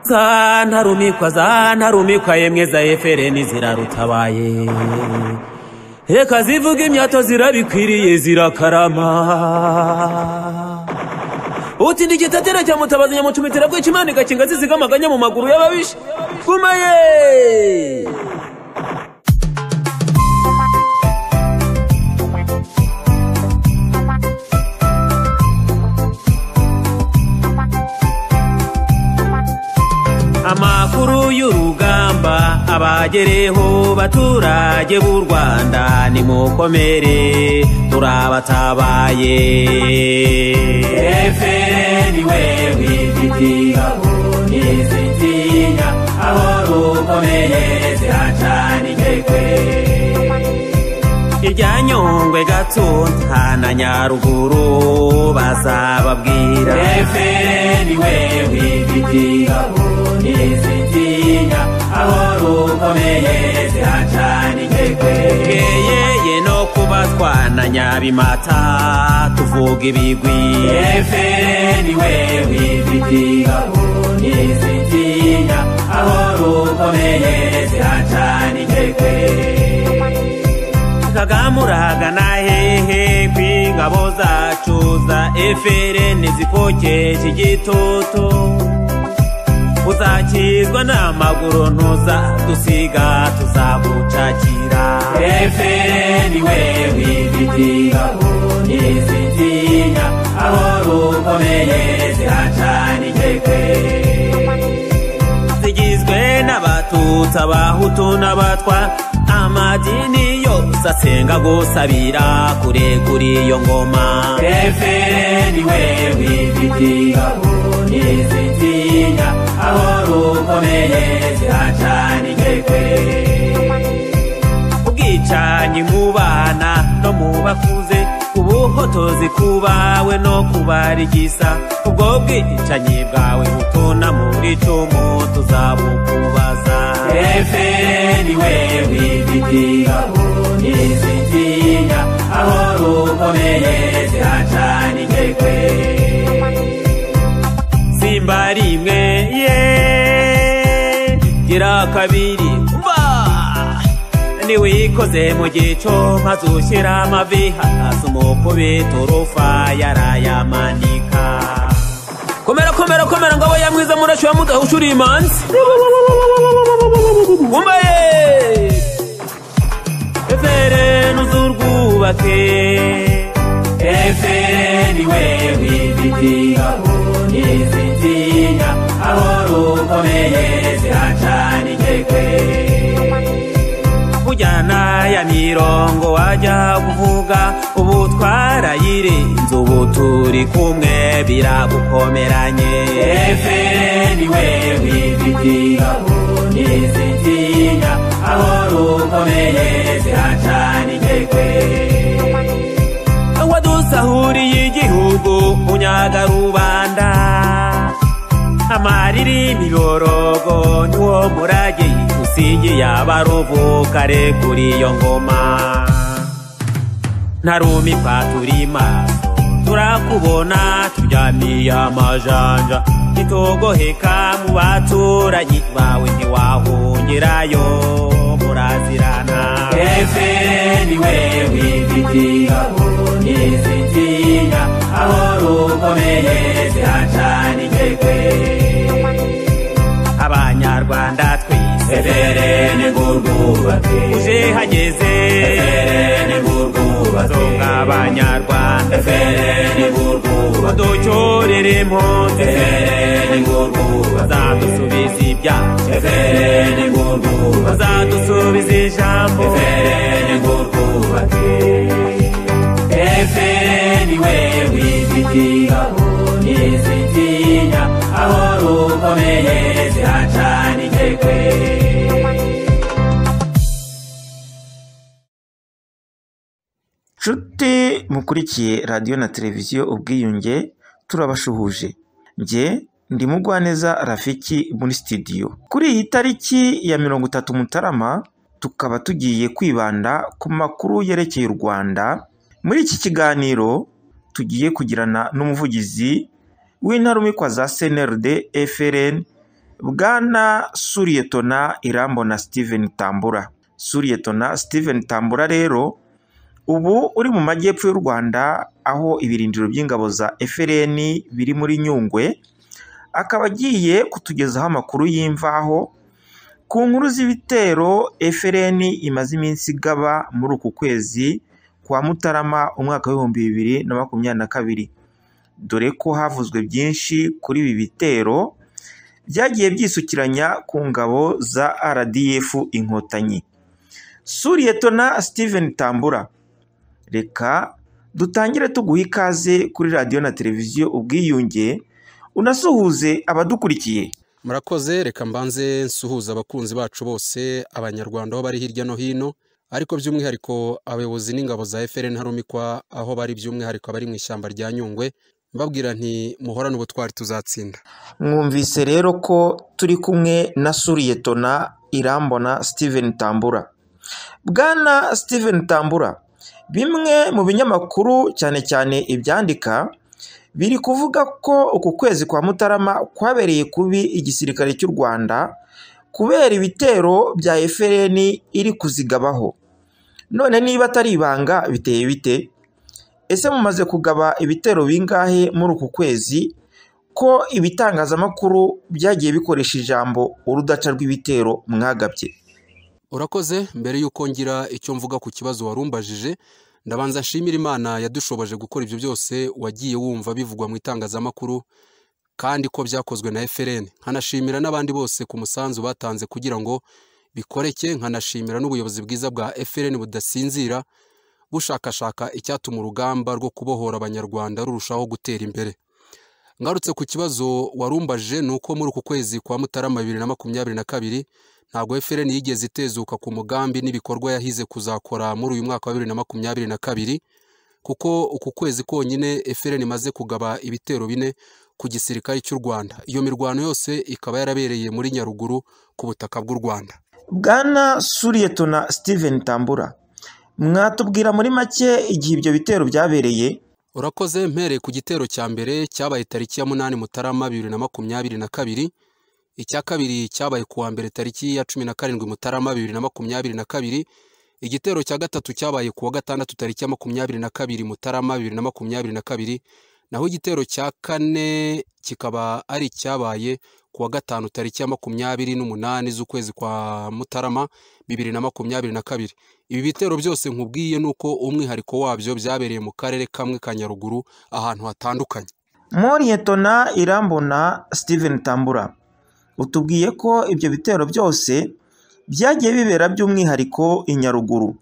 za ntarumikwa za ntarumikwa yemwe za efereni zirarutabaye reka zivuga imyato zirabikwiriye zirakarama utinda igitatira cya mutabazi nyamucumitira bwica imana igakinga ziziga amaganya mu maguru y'ababisha gumaye amakuru y'urugamba abagereho baturage b'u rwanda nimukomere turabatabaye efeni wewe ifitibaho ntizitinya aho rukomeye ziracana inkekwe irya nyungwe gatunda na nyaruguru bazababwira efeni wewe ifitibaho ntizitinya aho rukomeye ziracana inkekwe twegeyeye no kuba twana nyabimata tuvuga ibigwi efeni wewe ifitibaho ntizitinya aho rukomeye ziracana inkekwe kagamuraga na hehe kw'ingabo zacu za efereni zikokeje igitutu uzakizwa n'amaguru ntuzadusiga tuzagucakira efeni wewe ifitibaho ntizitinya aho rukomeye ziracana inkekwe zigizwe n'abatutsi abahutu n'abatwa amadini yose asenga gusabira kure kuri iyo ngoma efeni wewe ifitibaho ntizitinya aho rukomeye ziracana inkekwe ubwicanyi mu bana no mu bakuze ubuhotozi ku bawe no kubarigisa ubwo bwicanyi bwawe butuna muri cumu tuzabukubaza efeni wewe ifitibaho ntizitinya aho rukomeye ziracana inkekwe simba rimwe ye gira kabiri mba niwikoze mu gico maze ushyira amavi hasi umukubita urufa yarayamanika komera komera komera ngabo ya mwiza murashi wa mudahusha uri imanzi wumbaye efere nuzurwubake efeni wewe ifitibaho ntizitinya aho rukomeye ziracana inkekwe kujyana ya mirongo wajya kuvuga ubu twarayire inzu ubu turi kumwe biragukomeranye efeni wewe ifitibaho ntizitinya aho rukomeye ziracana inkekwe wadusahuriye igihugu unyaga rubanda amariri miborogo niwo murage usigiye abaruvu kare kuri iyo ngoma ntarumikwa turi maso turakubona turyamiye amajanja ntitugoheka mu baturanyi bawe ntiwahungirayo murazirana efeni wewe ifitibaho ntizitinya aho rukomeye ziracana inkekwe abanyarwanda twese efereni ngurwubake uje hageze efereni ngurwubake tunga abanyarwanda efereni ngurwubake ducorere impunzi efereni ngurwubake bazadusubiza ibyacu efereni ngurwubake bazadusubiza ijambo efereni ngurwubake efereni wewe ifitibaho ntizitinya aho rukomeye ziracana inkekwe nshuti mukurikiye radiyo na televiziyo ubwiyunge turabashuhuje njye ndi mugwaneza rafiki muri sitidiyo kuri iyi tariki ya mirongo itatu mutarama tukaba tugiye kwibanda ku makuru yerekeye u rwanda muri iki kiganiro tugiye kugirana n'umuvugizi w'intarumikwa za cnrd frn bwana suriyetona irambo na steven tambura suriyetona steven tambura rero ubu uri mu majyepfo y'u rwanda aho ibirindiro by'ingabo za frn biri muri nyungwe akaba agiye kutugezaho amakuru y'imvaho ku nkuru z'ibitero frn imaze iminsi igaba muri uku kwezi kwa mutarama umwaka w'ibihumbi bibiri na makumyabiri na kabiri dore ko havuzwe byinshi kuri ibi bitero byagiye byisukiranya ku ngabo za rdf inkotanyi suriyetona steven tambura reka dutangire tuguha ikaze kuri radiyo na televiziyo ubwiyunge unasuhuze abadukurikiye murakoze reka mbanze nsuhuza abakunzi bacu bose abanyarwanda aho bari hirya no hino ariko by'umwihariko abayobozi n'ingabo za FRN harumikwa aho bari by'umwihariko abari mu ishyamba rya nyungwe mbabwira nti muhorane ubutwari tuzatsinda mwumvise rero ko turi kumwe na suriyetona irambona steven tambura bwana steven tambura bimwe mu binyamakuru cyane cyane ibyandika biri kuvuga ko uku kwezi kwa mutarama kwabereye kubi igisirikare cy'u rwanda kubera ibitero bya FRN iri kuzigabaho none niba atari ibanga biteye bite ese mumaze kugaba ibitero bingahe muri uku kwezi ko ibitangazamakuru byagiye bikoresha ijambo urudaca rw'ibitero mwagabye urakoze mbere y'uko ngira icyo mvuga ku kibazo warumbajije ndabanza nshimira imana yadushoboje gukora ibyo byose wagiye wumva bivugwa mu itangazamakuru kandi ko byakozwe na FRN nkanashimira n'abandi bose ku musanzu batanze kugira ngo bikoreke nkanashimira n'ubuyobozi bwiza bwa FRN budasinzira bushakashaka icyatuma urugamba rwo kubohora abanyarwanda rurushaho gutera imbere ngarutse ku kibazo warumbaje ni uko muri uku kwezi kwa mutarama bibiri na makumyabiri na kabiri ntabwo FRN yigeze itezuka ku mugambi n'ibikorwa yahize kuzakora muri uyu mwaka wa bibiri na makumyabiri na kabiri kuko uku kwezi konyine FRN imaze kugaba ibitero bine ku gisirikare cy'u Rwanda iyo mirwano yose ikaba yarabereye muri Nyaruguru ku butaka bw'u Rwanda bwana suriyetona steven tambura mwatubwira muri make igihe ibyo bitero byabereye urakoze mpereye ku gitero cya mbere cyabaye tariki ya munani mutarama bibiri na makumyabiri na kabiri icya kabiri cyabaye ku wa mbere tariki ya cumi na karindwi mutarama bibiri na makumyabiri na kabiri igitero cya gatatu cyabaye ku wa gatandatu tariki ya makumyabiri na kabiri mutarama bibiri na makumyabiri na kabiri naho igitero cya kane kikaba ari icyabaye ku wa gatanu tariki ya makumyabiri n'umunani z'ukwezi kwa mutarama bibiri na makumyabiri na kabiri ibi bitero byose nkubwiye ni uko umwihariko wabyo byabereye mu karere kamwe ka nyaruguru ahantu hatandukanye moriyetona irambona steven tambura utubwiye ko ibyo bitero byose byagiye bibera by'umwihariko i Nyaruguru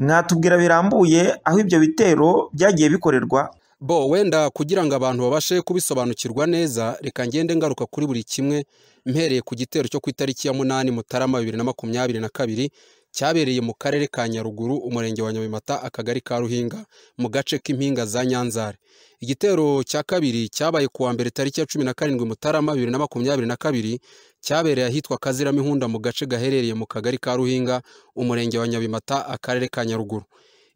mwatubwira birambuye aho ibyo bitero byagiye bikorerwa bo wenda kugira ngo abantu babashe kubisobanukirwa neza reka ngende ngaruka kuri buri kimwe mpereye ku gitero cyo ku itariki ya munani mutarama bibiri na makumyabiri na kabiri cyabereye mu karere ka nyaruguru umurenge wa nyabimata akagari ka ruhinga mu gace k'impinga za nyanzare igitero cya kabiri cyabaye kuwa mbere tariki ya cumi na karindwi mutarama bibiri na makumyabiri na kabiri cyabereye ahitwa kaziramo mu gace gaherereye mu kagari ka ruhinga umurenge wa nyabimata akarere ka nyaruguru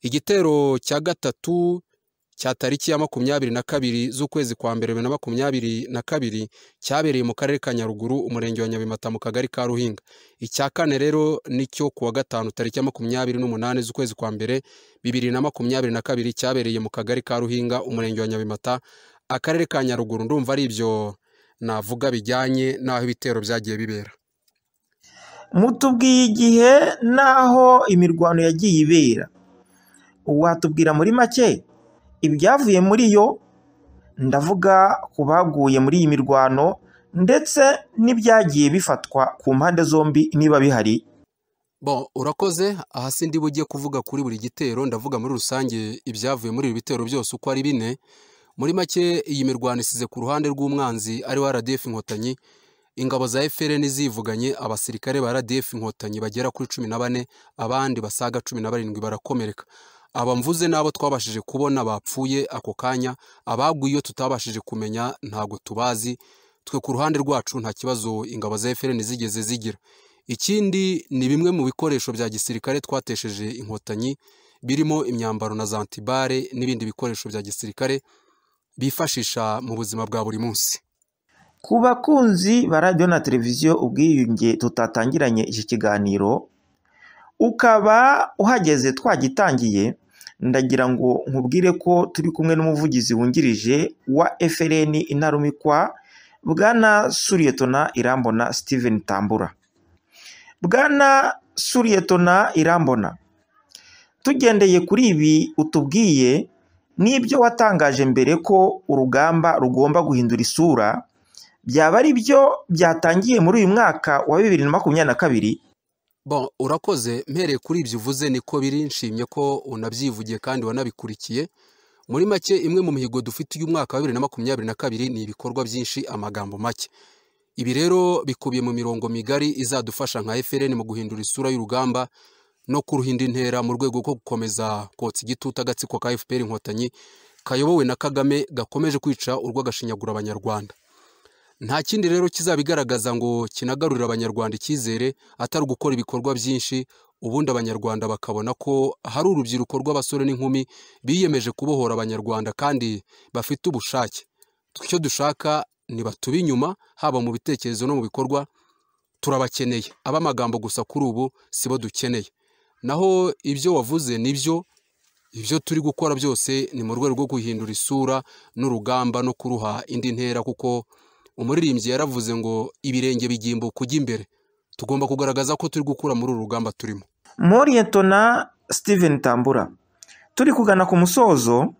igitero cya gatatu cya tariki ya makumyabiri na kabiri z'ukwezi kwa mbere bibiri na makumyabiri na kabiri cyabereye mu karere ka nyaruguru umurenge wa nyabimata mu kagari ka ruhinga icya kane rero nicyo kuwa gatanu tariki ya makumyabiri n'umunani z'ukwezi kwa mbere bibiri na makumyabiri na kabiri cyabereye mu kagari ka ruhinga umurenge wa nyabimata akarere ka nyaruguru ndumva ari ibyo navuga bijyanye n'aho ibitero byagiye bibera mutubwiye igihe n'aho imirwano yagiye ibera watubwira muri make ibyavuye muri yo ndavuga ku baguye muri iyi mirwano ndetse n'ibyagiye bifatwa ku mpande zombi niba bihari bo urakoze aha si ndi bujye kuvuga kuri buri gitero ndavuga muri rusange ibyavuye muri ibi bitero byose uko ari bine muri make iyi mirwano isize ku ruhande rw'umwanzi ari wa RDF inkotanyi ingabo za FRN zivuganye abasirikare ba RDF inkotanyi bagera kuri cumi na bane abandi basaga cumi na barindwi barakomereka abamvuze n'abo twabashije kubona bapfuye ako kanya abagwa iyo tutabashije kumenya ntabwo tubazi twe ku ruhande rwacu nta kibazo ingabo za FRN zigeze zigira ikindi ni bimwe mu bikoresho bya gisirikare twatesheje inkotanyi birimo imyambaro na zantibare n'ibindi bikoresho bya gisirikare bifashisha mu buzima bwa buri munsi ku bakunzi ba radiyo na televiziyo ubwiyunge tutatangiranye iki kiganiro ukaba uhageze twagitangiye ndagira ngo nkubwire ko turi kumwe n'umuvugizi wungirije wa FLN intarumikwa bwana suriyetona irambona Steven tambura bwana suriyetona irambona tugendeye kuri ibi utubwiye n'ibyo watangaje mbere ko urugamba rugomba guhindura isura byaba ari byo byatangiye muri uyu mwaka wa bibiri na makumyabiri na kabiri Bon, urakoze mpereye kuri ibyo uvuze niko biri nshimye ko unabyivugiye kandi wanabikurikiye muri make imwe mu mihigo dufite uyu mwaka wa bibiri na makumyabiri na kabiri ni ibikorwa byinshi amagambo make ibi rero bikubiye mu mirongo migari izadufasha nka FLN mu guhindura isura y'urugamba no kuruhinda intera mu rwego rwo gukomeza kotsa igitutu agatsiko ka FPR inkotanyi kayobowe na Kagame gakomeje kwica urw'agashinyagura abanyarwanda nta kindi rero kizabigaragaza ngo kinagarurira abanyarwanda icyizere atari ugukora ibikorwa byinshi ubundi abanyarwanda bakabona ko hari urubyiruko rw'abasore n'inkumi biyemeje kubohora abanyarwanda kandi bafite ubushake icyo dushaka ni batube inyuma haba mu bitekerezo no mu bikorwa turabakeneye ab'amagambo gusa kuri ubu si bo dukeneye naho ibyo wavuze nibyo ibyo turi gukora byose ni mu rwego rwo guhindura isura n'urugamba no kuruha indi ntera kuko umuririmbyi yaravuze ngo ibirenge bigimbuka ujya imbere tugomba kugaragaza ko turi gukura muri uru rugamba turimo moriyetona Steven tambura turi kugana ku musozo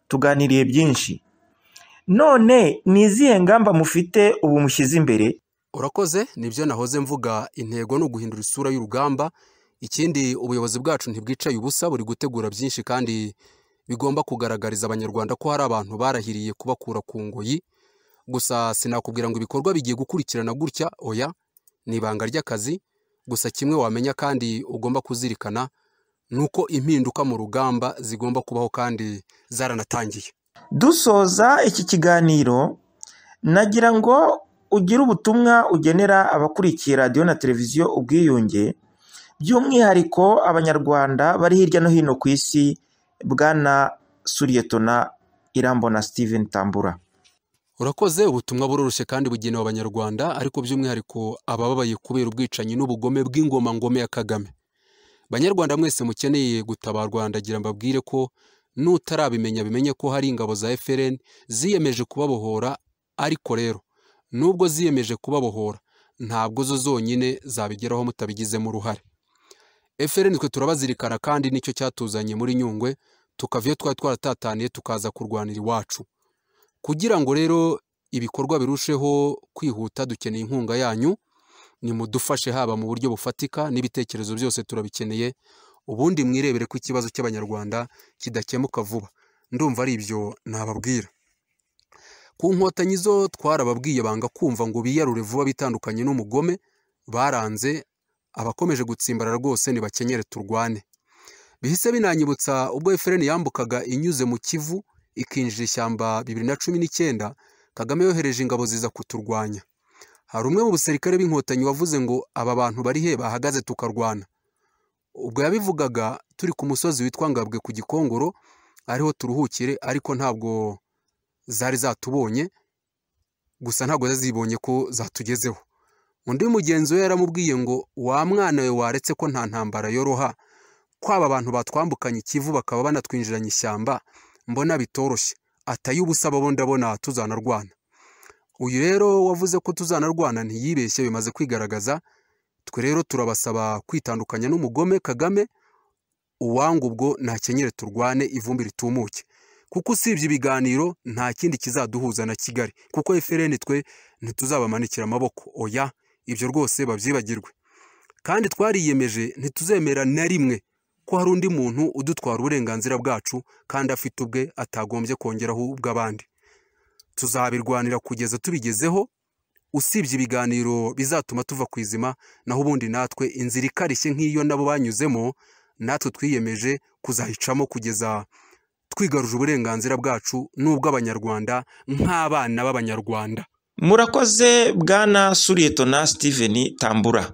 tuganiriye byinshi none ni izihe ngamba mufite ubu mushyize imbere urakoze nibyo nahoze mvuga intego ni uguhindura isura y'urugamba ikindi ubuyobozi bwacu ntibwicaye ubusa buri gutegura byinshi kandi bigomba kugaragariza abanyarwanda ko hari abantu barahiriye kubakura ku ngoyi gusa sinakubwira ngo ibikorwa bigiye gukurikirana gutya oya ni ibanga ry'akazi gusa kimwe wamenya kandi ugomba kuzirikana ni uko impinduka mu rugamba zigomba kubaho kandi zaranatangiye dusoza iki kiganiro nagira ngo ugire ubutumwa ugenera abakurikiye radiyo na televiziyo ubwiyunge by'umwihariko abanyarwanda bari hirya no hino ku isi bwana suriyetona irambona steven tambura urakoze ubutumwa buroroshye kandi bugenewe abanyarwanda ariko by'umwihariko abababaye kubera ubwicanyi n'ubugome bw'ingoma ngome ya kagame banyarwanda mwese mukeneye gutabarwa ndagira mbabwire ko nutarabimenya bimenye ko hari ingabo za FLN ziyemeje kubabohora ariko rero nubwo ziyemeje kubabohora ntabwo zo zonyine zabigeraho mutabigizemo uruhare FLN twe turabazirikana kandi nicyo cyatuzanye muri nyungwe tukava iyo twari twaratataniye tukaza kurwanira iwacu kugira ngo rero ibikorwa birusheho kwihuta dukeneye inkunga yanyu nimudufashe haba mu buryo bufatika n'ibitekerezo byose turabikeneye ubundi mwirebere ko ikibazo cy'abanyarwanda kidakemuka vuba ndumva ari ibyo nababwira ku nkotanyi zo twarababwiye banga kumva ngo biyarure vuba bitandukanye n'umugome baranze abakomeje gutsimbarara rwose nibakenyere turwane bihise binanyibutsa ubwo efureni yambukaga inyuze mu kivu ikinjira ishyamba bibiri na cumi n'icyenda kagame yohereje ingabo ziza kuturwanya hari umwe mu basirikare b'inkotanyi wavuze ngo aba bantu bari he bahagaze tukarwana ubwo yabivugaga turi ku musozi witwa ngabwe ku gikongoro ariho turuhukire ariko ntabwo zari zatubonye gusa ntabwo zazibonye ko zatugezeho undi mugenzi we yaramubwiye ngo wa mwana we waretse ko nta ntambara yoroha kwaba abantu batwambukanye ikivu bakaba banatwinjiranye ishyamba mbona bitoroshye ataye ubusa abo ndabona tuzanarwana uyu rero wavuze ko tuzanarwana ntiyibeshye bimaze kwigaragaza twe rero turabasaba kwitandukanya n'umugome kagame uwanga ubwo ntakenyere turwane ivumbi ritumuke kuko usibye ibiganiro nta kindi kizaduhuza na kigali kuko efereni twe ntituzabamanikira amaboko oya ibyo rwose babyibagirwe kandi twariyemeje ntituzemera na rimwe ko hari undi muntu udutwara uburenganzira bwacu kandi afite ubwe atagombye kongeraho ubw'abandi tuzabirwanira kugeza tubigezeho usibye ibiganiro bizatuma tuva ku izima naho ubundi natwe inzira ikarishye nk'iyo nabo banyuzemo natwe twiyemeje kuzahicamo kugeza twigaruje uburenganzira bwacu n'ubw'abanyarwanda nk'abana b'abanyarwanda murakoze bwana suriyetona steven tambura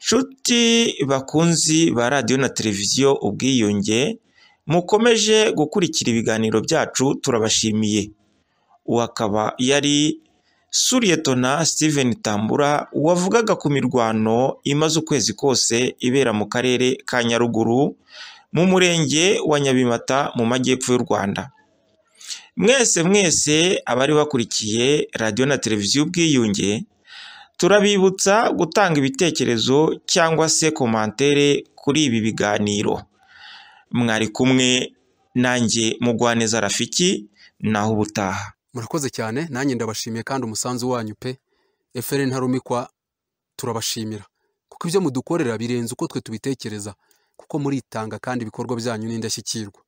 nshuti bakunzi ba radiyo na televiziyo ubwiyunge mukomeje gukurikira ibiganiro byacu turabashimiye uwo akaba yari suriyetona steven tambura wavugaga ku mirwano imaze ukwezi kose ibera mu karere ka nyaruguru mu murenge wa nyabimata mu majyepfo y'u rwanda mwese mwese abari bakurikiye radiyo na televiziyo ubwiyunge turabibutsa gutanga ibitekerezo cyangwa se komantere kuri ibi biganiro mwari kumwe nanjye mugwaneza rafiki naho ubutaha murakoze cyane nanjye ndabashimiye kandi umusanzu wanyu pe eferi ntarumikwa turabashimira kuko ibyo mudukorera birenze uko twe tubitekereza kuko muritanga kandi ibikorwa byanyu ni indashyikirwa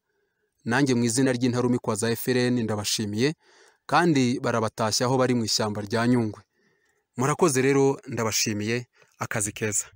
nanjye mu izina ry'intarumikwa za eferi ndabashimiye kandi barabatashya aho bari mu ishyamba rya nyungwe murakoze rero ndabashimiye akazi keza